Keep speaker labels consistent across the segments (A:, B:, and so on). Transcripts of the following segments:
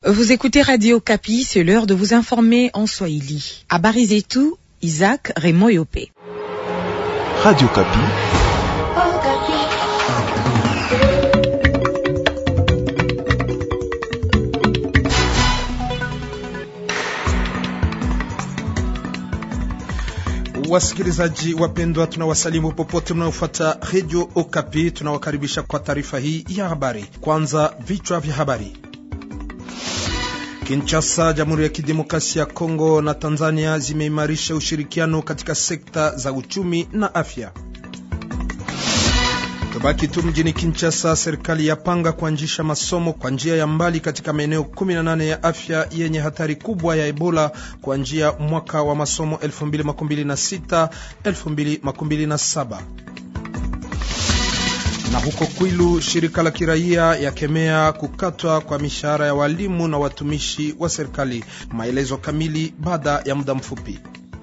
A: Vous écoutez Radio Kapi, c'est l'heure de vous informer en Swahili. Habari zetu, Isaac Raymond Yopé.
B: Radio Kapi. Wasikilizaji wapendwa, tunawasalimu popote mnaofuata redio Okapi. Tunawakaribisha kwa taarifa hii ya habari. Kwanza vichwa vya habari. Kinshasa, Jamhuri ya Kidemokrasia ya Kongo na Tanzania zimeimarisha ushirikiano katika sekta za uchumi na afya. Tubaki tu mjini Kinshasa, serikali yapanga kuanzisha masomo kwa njia ya mbali katika maeneo 18 ya afya yenye hatari kubwa ya Ebola kuanzia mwaka wa masomo 2026 2027 na huko Kwilu, shirika la kiraia yakemea kukatwa kwa mishahara ya walimu na watumishi wa serikali. Maelezo kamili baada ya muda mfupi.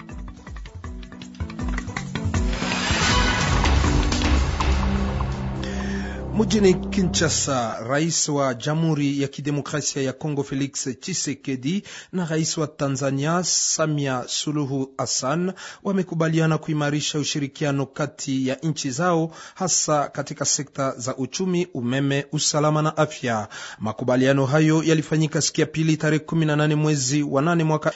B: Mjini Kinshasa, rais wa Jamhuri ya Kidemokrasia ya Kongo Felix Tshisekedi na rais wa Tanzania Samia Suluhu Hassan wamekubaliana kuimarisha ushirikiano kati ya nchi zao, hasa katika sekta za uchumi, umeme, usalama na afya. Makubaliano hayo yalifanyika siku ya pili tarehe 18 mwezi wa 8 mwaka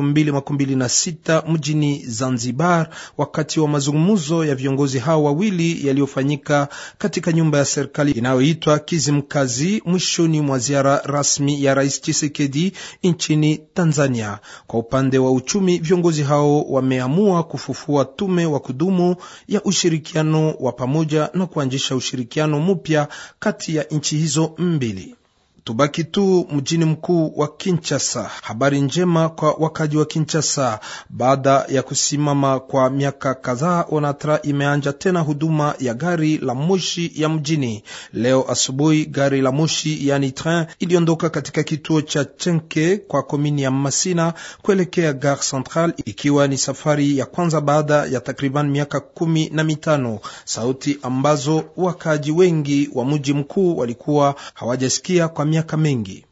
B: 2026 mjini Zanzibar, wakati wa mazungumzo ya viongozi hao wawili yaliyofanyika katika nyumba ya serikali inayoitwa Kizimkazi mwishoni mwa ziara rasmi ya rais Chisekedi nchini Tanzania. Kwa upande wa uchumi, viongozi hao wameamua kufufua tume wa kudumu ya ushirikiano wa pamoja na kuanzisha ushirikiano mpya kati ya nchi hizo mbili. Tubaki tu mjini mkuu wa Kinshasa. Habari njema kwa wakaji wa Kinshasa. Baada ya kusimama kwa miaka kadhaa, Onatra imeanja tena huduma ya gari la moshi ya mjini. Leo asubuhi gari la moshi yani train iliondoka katika kituo cha Chenke kwa komini ya Masina kuelekea Gare Central, ikiwa ni safari ya kwanza baada ya takriban miaka kumi na mitano, sauti ambazo wakaji wengi wa mji mkuu walikuwa hawajasikia kwa miaka mengi.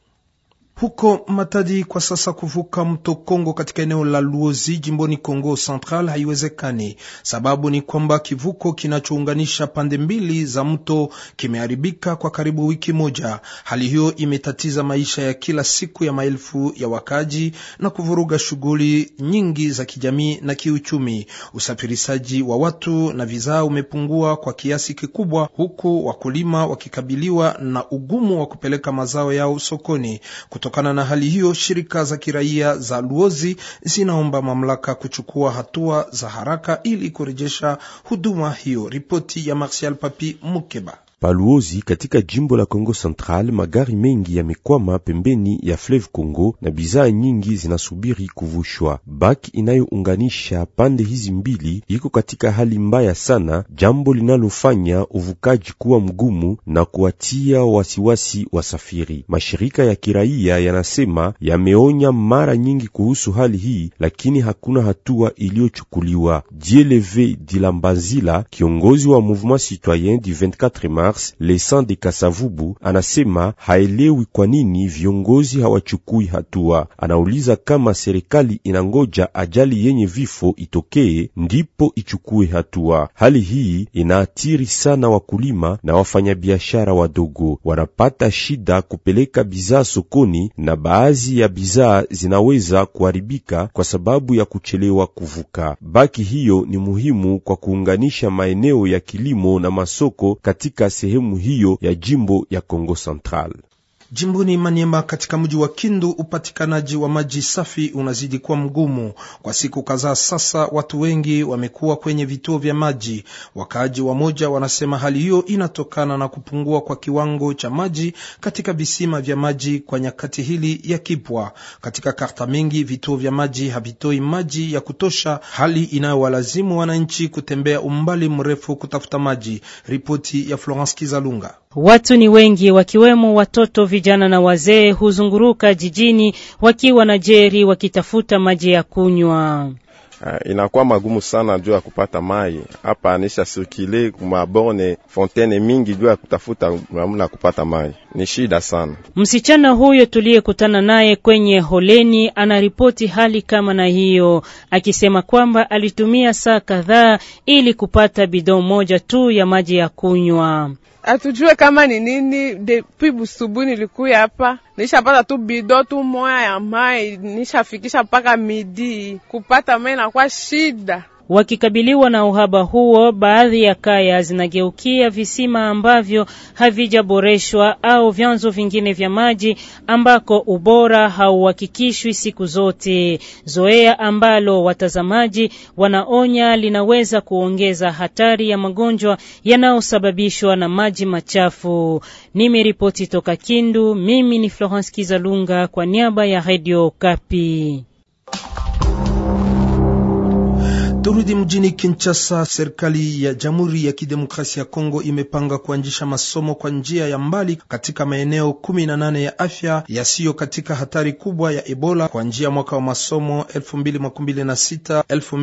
B: Huko Matadi kwa sasa kuvuka mto Kongo katika eneo la Luozi jimboni Kongo Central haiwezekani. Sababu ni kwamba kivuko kinachounganisha pande mbili za mto kimeharibika kwa karibu wiki moja. Hali hiyo imetatiza maisha ya kila siku ya maelfu ya wakaji na kuvuruga shughuli nyingi za kijamii na kiuchumi. Usafirishaji wa watu na bidhaa umepungua kwa kiasi kikubwa, huku wakulima wakikabiliwa na ugumu wa kupeleka mazao yao sokoni. Kutokana na hali hiyo, shirika za kiraia za Luozi zinaomba mamlaka kuchukua hatua za haraka ili kurejesha huduma hiyo. Ripoti ya Martial Papi Mukeba.
C: Paluozi katika jimbo la Kongo Central, magari mengi yamekwama pembeni ya Fleuve Congo na bidhaa nyingi zinasubiri kuvushwa. Baki inayounganisha pande hizi mbili iko katika hali mbaya sana, jambo linalofanya uvukaji kuwa mgumu na kuwatia wasiwasi wasafiri. Mashirika ya kiraia yanasema yameonya mara nyingi kuhusu hali hii, lakini hakuna hatua iliyochukuliwa. Dieleve Dilambanzila, kiongozi wa Mouvement Citoyen du 24 mars Lesan de Kasavubu anasema haelewi kwa nini viongozi hawachukui hatua. Anauliza kama serikali inangoja ajali yenye vifo itokee ndipo ichukue hatua. Hali hii inaathiri sana wakulima na wafanyabiashara wadogo, wanapata shida kupeleka bidhaa sokoni, na baadhi ya bidhaa zinaweza kuharibika kwa sababu ya kuchelewa kuvuka. Baki hiyo ni muhimu kwa kuunganisha maeneo ya kilimo na masoko katika sehemu hiyo ya jimbo ya Kongo Central.
B: Jimboni Maniema katika mji wa Kindu, upatikanaji wa maji safi unazidi kuwa mgumu. Kwa siku kadhaa sasa, watu wengi wamekuwa kwenye vituo vya maji. Wakaaji wamoja wanasema hali hiyo inatokana na kupungua kwa kiwango cha maji katika visima vya maji kwa nyakati hili ya kipwa. Katika karta mengi, vituo vya maji havitoi maji ya kutosha, hali inayowalazimu wananchi kutembea umbali mrefu kutafuta maji. Ripoti ya Florence Kizalunga.
D: Watu ni wengi wakiwemo watoto, vijana na wazee huzunguruka jijini wakiwa na jeri wakitafuta maji ya kunywa.
E: Uh, inakuwa magumu sana juu ya kupata mai hapa, anisha sirkile kumaborne fontaine mingi juu ya kutafuta namna kupata mai, ni shida sana.
D: Msichana huyo tuliyekutana naye kwenye holeni anaripoti hali kama na hiyo, akisema kwamba alitumia saa kadhaa ili kupata bidon moja tu ya maji ya kunywa.
F: Atujue kama ni nini. Depuis busubu nilikuya hapa, nishapata tu bido tu moya ya mai, nishafikisha mpaka midi. Kupata mai inakuwa shida.
D: Wakikabiliwa na uhaba huo, baadhi ya kaya zinageukia visima ambavyo havijaboreshwa au vyanzo vingine vya maji ambako ubora hauhakikishwi siku zote, zoea ambalo watazamaji wanaonya linaweza kuongeza hatari ya magonjwa yanayosababishwa na maji machafu. Nimeripoti toka Kindu, mimi ni Florence Kizalunga kwa niaba ya Radio Kapi.
B: Turudi mjini Kinshasa. Serikali ya Jamhuri ya Kidemokrasia ya Kongo imepanga kuanzisha masomo kwa njia ya mbali katika maeneo kumi na nane ya afya yasiyo katika hatari kubwa ya Ebola kwa njia mwaka wa masomo 2026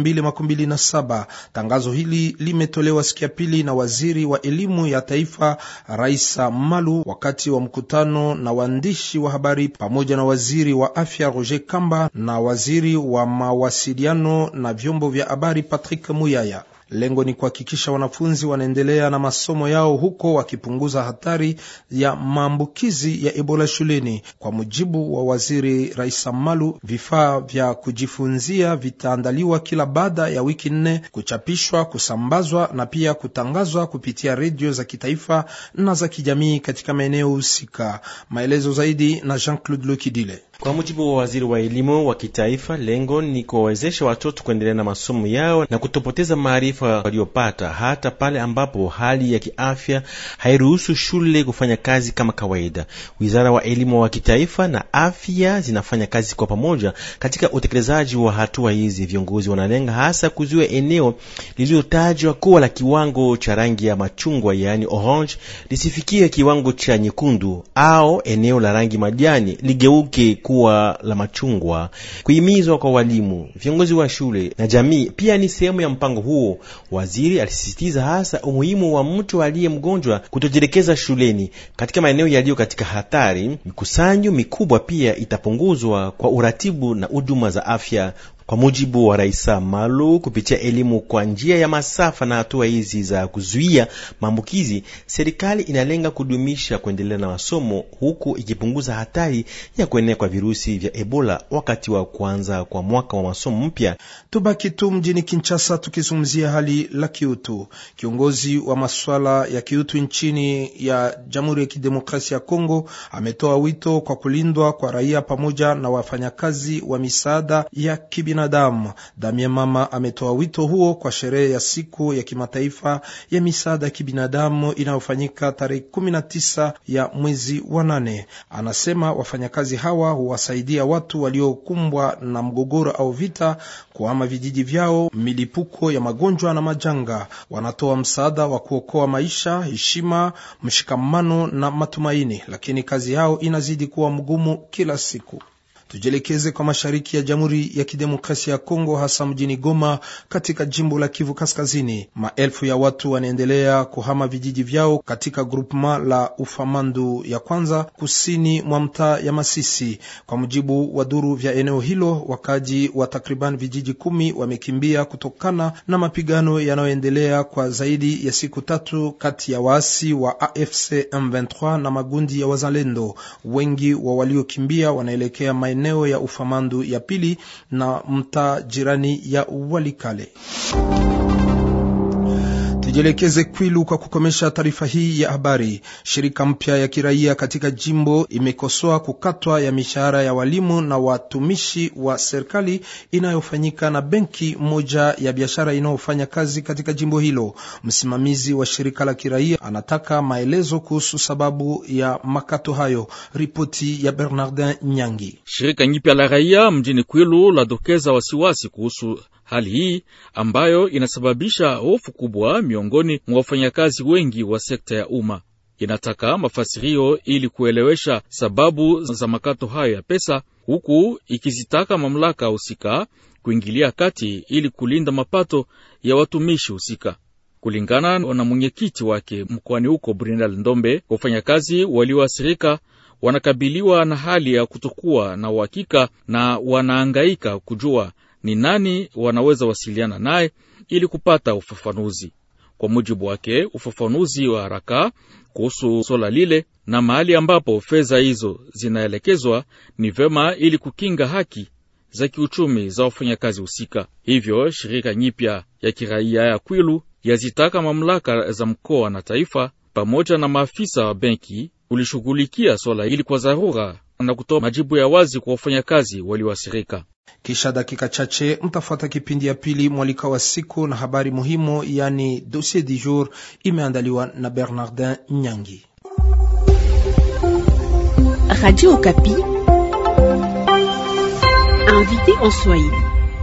B: 2027. Tangazo hili limetolewa siku ya pili na waziri wa elimu ya taifa Raisa Malu wakati wa mkutano na waandishi wa habari pamoja na waziri wa afya Roger Kamba na waziri wa mawasiliano na vyombo vya habari Patrick Muyaya. Lengo ni kuhakikisha wanafunzi wanaendelea na masomo yao huko wakipunguza hatari ya maambukizi ya Ebola shuleni. Kwa mujibu wa waziri Raisa Malu, vifaa vya kujifunzia vitaandaliwa kila baada ya wiki nne, kuchapishwa, kusambazwa na pia kutangazwa kupitia redio za kitaifa na za kijamii katika maeneo husika. Maelezo zaidi na Jean-Claude Lokidile.
G: Kwa mujibu wa waziri wa elimu wa kitaifa, lengo ni kuwawezesha watoto kuendelea na masomo yao na kutopoteza maarifa waliopata hata pale ambapo hali ya kiafya hairuhusu shule kufanya kazi kama kawaida. Wizara wa elimu wa kitaifa na afya zinafanya kazi kwa pamoja katika utekelezaji wa hatua hizi. Viongozi wanalenga hasa kuzuia eneo lililotajwa kuwa la kiwango cha rangi ya machungwa, yaani orange, lisifikie kiwango cha nyekundu, au eneo la rangi majani ligeuke kuwa la machungwa. Kuhimizwa kwa walimu, viongozi wa shule na jamii pia ni sehemu ya mpango huo. Waziri alisisitiza hasa umuhimu wa mtu aliye mgonjwa kutojielekeza shuleni katika maeneo yaliyo katika hatari. Mikusanyo mikubwa pia itapunguzwa kwa uratibu na huduma za afya. Kwa mujibu wa Raisa Malu, kupitia elimu kwa njia ya masafa na hatua hizi za kuzuia maambukizi, serikali inalenga kudumisha kuendelea na masomo huku ikipunguza hatari ya kuenea kwa virusi vya Ebola wakati wa kuanza kwa mwaka wa masomo mpya.
B: Tubaki tu mjini Kinshasa tukizungumzia hali la kiutu. Kiongozi wa masuala ya kiutu nchini ya Jamhuri ya Kidemokrasia ya Kongo ametoa wito kwa kulindwa kwa raia pamoja na wafanyakazi wa misaada ya kibinadamu. Damien Mama ametoa wito huo kwa sherehe ya siku ya kimataifa ya misaada ya kibinadamu inayofanyika tarehe 19 ya mwezi wa nane. Anasema wafanyakazi hawa huwasaidia watu waliokumbwa na mgogoro au vita kuhama vijiji vyao, milipuko ya magonjwa na majanga. Wanatoa msaada wa kuokoa maisha, heshima, mshikamano na matumaini, lakini kazi yao inazidi kuwa mgumu kila siku. Tujielekeze kwa mashariki ya Jamhuri ya Kidemokrasia ya Kongo, hasa mjini Goma katika jimbo la Kivu Kaskazini. Maelfu ya watu wanaendelea kuhama vijiji vyao katika grupema la Ufamandu ya kwanza kusini mwa mtaa ya Masisi. Kwa mujibu wa duru vya eneo hilo, wakaji wa takriban vijiji kumi wamekimbia kutokana na mapigano yanayoendelea kwa zaidi ya siku tatu kati ya waasi wa AFC M23 na magundi ya wazalendo. Wengi wa waliokimbia wanaelekea eneo ya Ufamandu ya pili na mtaa jirani ya Walikale. Tujielekeze Kwilu kwa kukomesha taarifa hii ya habari. Shirika mpya ya kiraia katika jimbo imekosoa kukatwa ya mishahara ya walimu na watumishi wa serikali inayofanyika na benki moja ya biashara inayofanya kazi katika jimbo hilo. Msimamizi wa shirika la kiraia anataka maelezo kuhusu sababu ya makato hayo. Ripoti ya Bernardin Nyangi.
H: Shirika nyipya la raia mjini Kwilu ladokeza wasiwasi kuhusu hali hii ambayo inasababisha hofu kubwa miongoni mwa wafanyakazi wengi wa sekta ya umma. Inataka mafasirio ili kuelewesha sababu za makato hayo ya pesa, huku ikizitaka mamlaka husika kuingilia kati ili kulinda mapato ya watumishi husika. Kulingana na mwenyekiti wake mkoani huko Brindal Ndombe, wafanyakazi walioathirika wanakabiliwa na hali ya kutokuwa na uhakika na wanaangaika kujua ni nani wanaweza wasiliana naye ili kupata ufafanuzi. Kwa mujibu wake, ufafanuzi wa haraka kuhusu swala lile na mahali ambapo fedha hizo zinaelekezwa ni vema ili kukinga haki za kiuchumi za wafanyakazi husika. Hivyo shirika nyipya ya kiraia ya Kwilu yazitaka mamlaka za mkoa na taifa pamoja na maafisa wa benki ulishughulikia swala hili kwa dharura na kutoa majibu ya wazi kwa wafanyakazi walioathirika.
B: Kisha dakika chache mtafuata kipindi ya pili mwalika wa siku na habari muhimu, yani dossier du jour, imeandaliwa na Bernardin Nyangi.
I: Radio Okapi, invité en Swahili.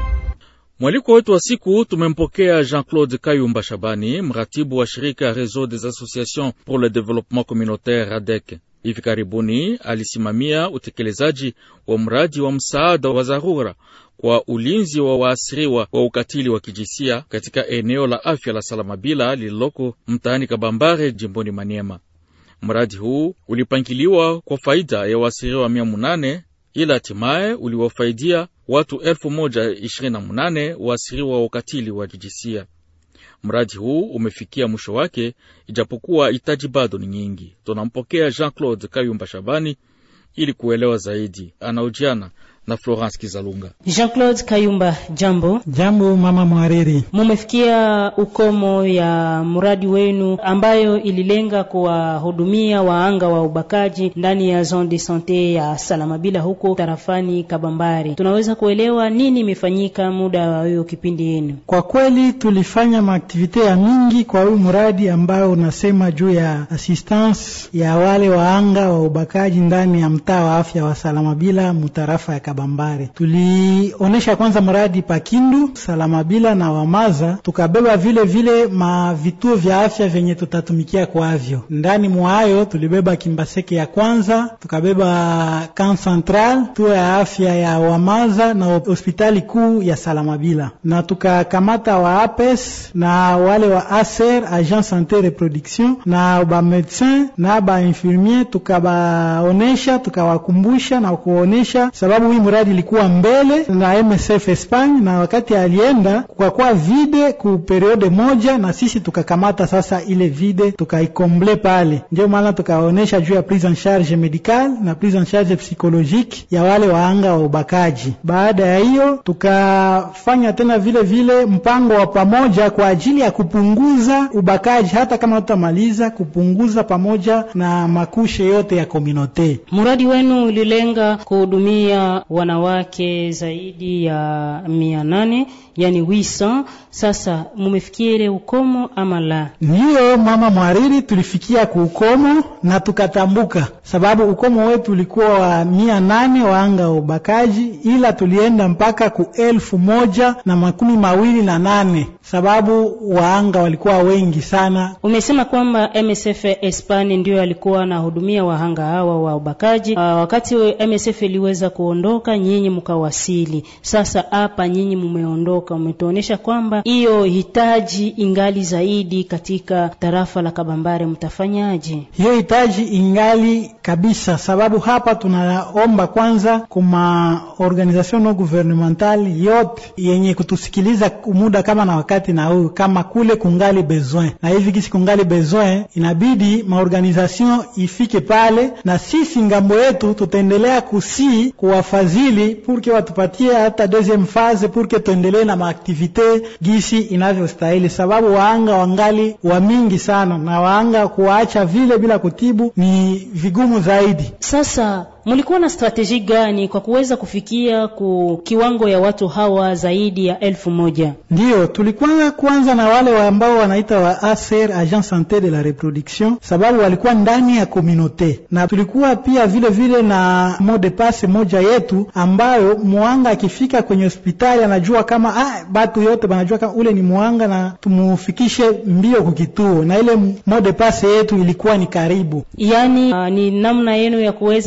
H: Mwaliko wetu wa siku tumempokea Jean-Claude Kayumba Shabani, mratibu wa shirika Réseau des Associations pour le Développement Communautaire RADEC. Hivi karibuni alisimamia utekelezaji wa mradi wa msaada wa dharura kwa ulinzi wa waasiriwa wa ukatili wa kijinsia katika eneo la afya la Salamabila lililoko mtaani Kabambare, jimboni Maniema. Mradi huu ulipangiliwa kwa faida ya waasiriwa mia munane ila hatimaye uliwafaidia watu elfu moja ishirini na munane waasiriwa wa ukatili wa kijinsia. Mradi huu umefikia mwisho wake, ijapokuwa hitaji bado ni nyingi. Tunampokea Jean-Claude Kayumba Shabani ili kuelewa zaidi. Anaojiana na Florence Kizalunga.
D: Jean-Claude Kayumba, jambo.
J: Jambo mama mwariri.
D: Mumefikia ukomo ya mradi wenu ambayo ililenga kuwahudumia waanga wa ubakaji ndani ya zone de sante ya Salamabila huko tarafani Kabambari. Tunaweza kuelewa nini imefanyika muda wa hiyo kipindi yenu?
J: Kwa kweli tulifanya maaktivite ya mingi kwa huyu mradi ambao unasema juu ya assistance ya wale waanga wa ubakaji ndani ya mtaa wa afya wa Salamabila mutarafa ya Kabambare. Tulionesha kwanza mradi Pakindu, Salamabila na Wamaza, tukabeba vile vile ma vituo vya afya vyenye tutatumikia kwavyo. Ndani mwayo tulibeba Kimbaseke ya kwanza, tukabeba Camp Central, tuo ya afya ya Wamaza na hospitali kuu ya Salamabila, na tukakamata wa APES na wale wa ASER, Agent Sante Reproduction, na ba medecin na ba infirmier, tukabaonesha tukawakumbusha na kuonesha sababu hii mradi ilikuwa mbele na MSF Espagne, na wakati alienda kukakuwa vide ku periode moja, na sisi tukakamata sasa ile vide tukaikomble pale. Ndio maana tukaonesha juu ya prise en charge medical na prise en charge psychologique ya wale waanga wa ubakaji. Baada ya hiyo, tukafanya tena vile vile mpango wa pamoja kwa ajili ya kupunguza ubakaji, hata kama tutamaliza kupunguza pamoja na makushe yote ya komunote.
D: Mradi wenu ulilenga kuhudumia wanawake zaidi ya mia nane yani wisa. Sasa mumefikia ile ukomo ama la?
J: Ndiyo mama mwariri, tulifikia kuukomo na tukatambuka, sababu ukomo wetu ulikuwa wa mia nane waanga wa ubakaji, ila tulienda mpaka ku elfu moja na makumi mawili na nane sababu waanga walikuwa wengi sana.
D: Umesema kwamba MSF Espanya ndio alikuwa anahudumia wahanga hawa wa ubakaji. Uh, wakati MSF iliweza kuondoka, nyinyi mkawasili. Sasa hapa nyinyi mumeondoka, umetuonesha kwamba hiyo hitaji ingali zaidi katika tarafa la Kabambare, mtafanyaje?
J: Hiyo hitaji ingali kabisa, sababu hapa tunaomba kwanza kuma organisation no gouvernemental yote yenye kutusikiliza muda kama na wakati na huyu kama kule kungali besoin na hivi kisi kungali besoin, inabidi maorganisation ifike pale, na sisi ngambo yetu tutaendelea kusii kuwafadhili purke watupatie hata deuxième phase purke tuendelee na maaktivite gisi inavyostahili, sababu waanga wangali wa mingi sana, na waanga kuwaacha vile bila kutibu ni vigumu zaidi.
D: Sasa mulikuwa na strateji gani kwa kuweza kufikia ku kiwango ya watu hawa zaidi ya elfu moja?
J: Ndiyo, tulikuwa kwanza na wale wa ambao wanaita wa ASER, Agent Sante de la Reproduction, sababu walikuwa ndani ya komunote, na tulikuwa pia vile vile na mode passe moja yetu ambayo mwanga akifika kwenye hospitali anajua kama ah, batu yote banajua kama ule ni mwanga na tumufikishe mbio kukituo, na ile mode passe yetu ilikuwa ni karibu.
D: Yani uh, ni namna yenu ya kuweza pia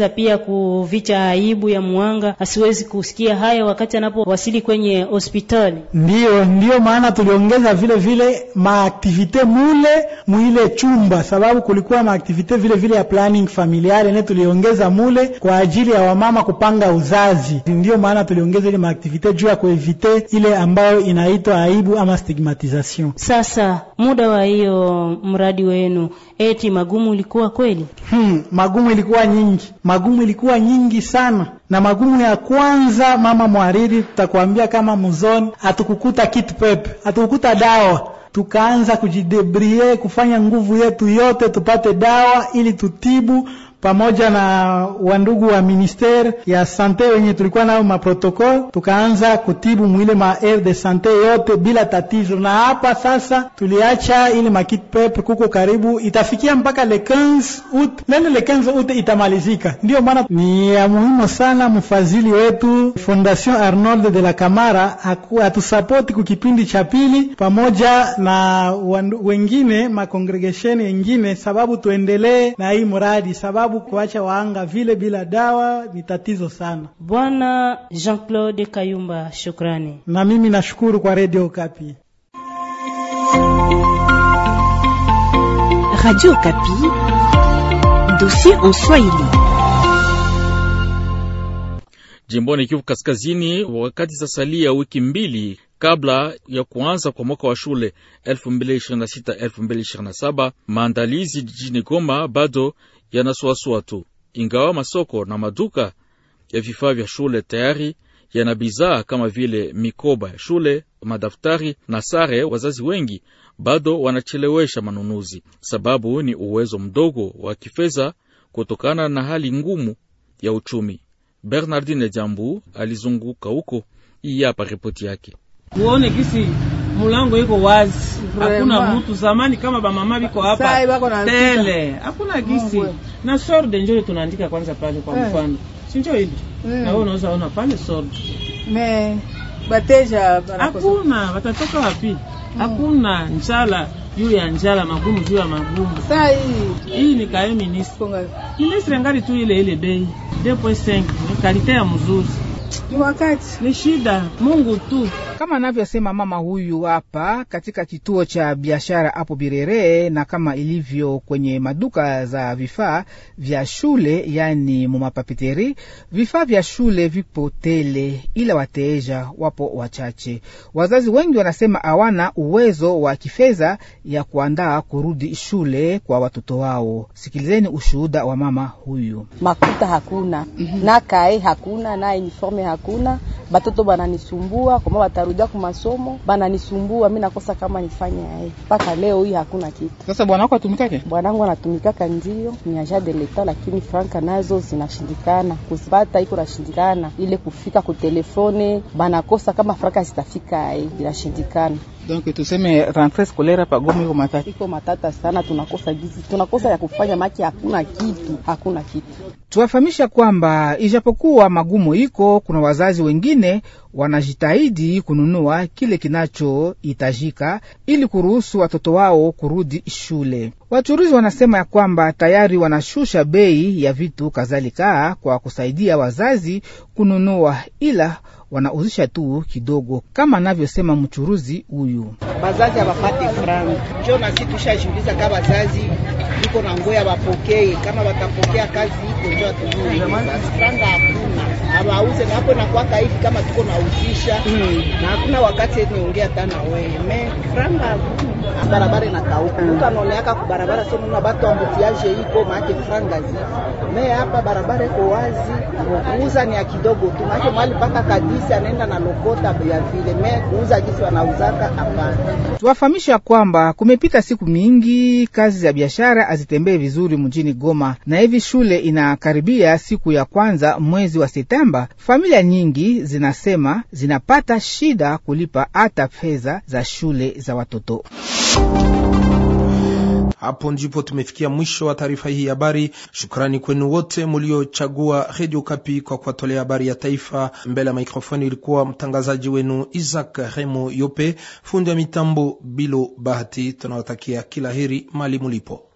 D: kuvicha aibu ya mwanga asiwezi kusikia haya wakati anapowasili kwenye hospitali.
J: Ndiyo, ndiyo maana tuliongeza vile vile maaktivite mule mwile chumba, sababu kulikuwa maaktivite vile vile ya planning familiale ne tuliongeza mule kwa ajili ya wamama kupanga uzazi. Ndiyo maana tuliongeza ile maaktivite juu ya kuevite ile ambayo inaitwa aibu ama stigmatisation.
D: Sasa muda wa hiyo mradi wenu, eti magumu ilikuwa kweli?
J: Hmm, magumu ilikuwa nyingi, magumu ilikuwa nyingi sana. Na magumu ya kwanza, mama mwariri, tutakwambia kama muzoni, hatukukuta kitu pepe, hatukukuta dawa tukaanza kujidebrie kufanya nguvu yetu yote tupate dawa ili tutibu pamoja na wandugu wa ministere ya sante wenye tulikuwa nayo maprotokol, tukaanza kutibu mwile ma aire de sante yote bila tatizo. Na hapa sasa tuliacha ile makit pep kuko karibu itafikia mpaka le 15 août, nene le 15 août itamalizika. Ndio maana ni ya muhimu sana mfadhili wetu Fondation Arnold de la Camara atusapoti ku kipindi cha pili pamoja na wandu, wengine makongregation wengine, sababu tuendelee na hii mradi sababu kuacha waanga vile bila dawa ni tatizo sana.
D: Bwana Jean-Claude Kayumba, shukrani.
J: Na mimi nashukuru kwa Radio Kapi.
I: Radio Kapi, dossier en Swahili.
H: Jimboni Kivu Kaskazini, wakati zasalia wiki mbili kabla ya kuanza kwa mwaka wa shule 2026-2027 maandalizi jijini Goma bado yanasuasua tu, ingawa masoko na maduka ya vifaa vya shule tayari yana bidhaa kama vile mikoba ya shule, madaftari na sare. Wazazi wengi bado wanachelewesha manunuzi, sababu ni uwezo mdogo wa kifedha kutokana na hali ngumu ya uchumi. Bernardine Jambu alizunguka huko. Hii hapa ripoti yake.
K: Uone kisi mulango iko wazi, hakuna mutu. Zamani kama bamama biko hapa tele, hakuna gisi na sorde njo tunaandika kwanza pale kwa mfano, sinjo hili na wewe unaweza ona pale sorde
L: me bateja
K: hakuna, watatoka wapi? Hakuna njala juu ya njala, magumu juu ya magumu.
L: Saa hii
K: hii ni kae ministre ministre ngali tu ile ile bei 2.5 ni kalite ya mzuri
L: ni wakati
K: ni shida, Mungu tu.
M: Kama anavyosema mama huyu hapa katika kituo cha biashara hapo Birere, na kama ilivyo kwenye maduka za vifaa vya shule, yani mumapapiteri, vifaa vya shule vipo tele, ila wateja wapo wachache. Wazazi wengi wanasema hawana uwezo wa kifedha ya kuandaa kurudi shule kwa watoto wao. Sikilizeni ushuhuda wa mama huyu.
N: Makuta hakuna mm -hmm. na kae hakuna na uniforme hakuna, batoto bananisumbua kama batarudia ku masomo bananisumbua, mimi nakosa kama nifanye aye. Mpaka leo hii hakuna kitu.
M: Sasa bwana wako atumikake?
N: Bwanangu anatumikaka ndio ni agent de l'etat, lakini franka nazo zinashindikana kuzipata, iko nashindikana ile kufika ku telefone, banakosa kama franka zitafika aye, inashindikana.
M: Donc tuseme rentrée scolaire hapa Goma iko matata,
N: iko matata sana, tunakosa gizi, tunakosa ya kufanya maki, hakuna kitu, hakuna kitu.
M: Tuwafahamisha kwamba ijapokuwa magumu iko, kuna wazazi wengine wanajitahidi kununua kile kinachohitajika ili kuruhusu watoto wao kurudi shule. Wachuruzi wanasema ya kwamba tayari wanashusha bei ya vitu kadhalika kwa kusaidia wazazi kununua, ila wanauzisha tu kidogo, kama anavyosema mchuruzi huyu.
O: Bazazi hawapate franga, njo nasi tushajiuliza kama bazazi iko na ngoya wapokee, kama watapokea kazi iko njo atujui. Franga hakuna, hawauze na hapo nakwaka hivi kama tuko nauzisha mm. na hakuna wakati niongea tana wewe me franga hakuna barabara inakauka, mtu anaoneaka ku barabara sio nuna batu ambutiaje iko maake franga zi me hapa barabara iko wazi, kuuza ni ya kidogo tu, maake mwali paka kadisi anaenda na lokota ya vile me kuuza gisi wanauzaka hapana.
M: Tuwafahamisha kwamba kumepita siku mingi, kazi za biashara hazitembee vizuri mjini Goma, na hivi shule inakaribia siku ya kwanza mwezi wa Septemba. Familia nyingi zinasema zinapata shida kulipa hata fedha za shule za watoto.
B: Hapo ndipo tumefikia mwisho wa taarifa hii ya habari. Shukrani kwenu wote mliochagua redio Kapi kwa kuwatolea habari ya taifa. Mbele ya mikrofoni ilikuwa mtangazaji wenu Isaac Remo Yope, fundi wa mitambo Bilo Bahati. Tunawatakia kila heri mali mulipo.